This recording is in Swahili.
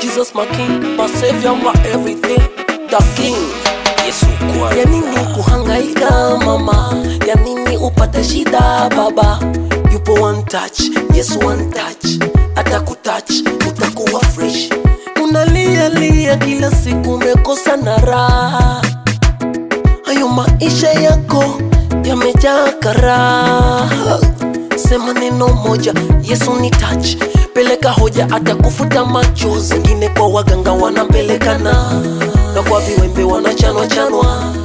Jesus my king, my savior, my everything, the king. Yesu kwanza. Ya nini kuhangaika mama, ya nini upate shida baba? Yupo one touch, Yesu one touch, atakutouch utakuwa fresh. Unalia lia kila siku, umekosa na raha, hayo maisha yako yamejaa karaha. Sema neno moja, Yesu ni touch, peleka hoja, atakufuta machozi. Wengine kwa waganga wanapelekana na kwa viwembe wanachanwa chanwa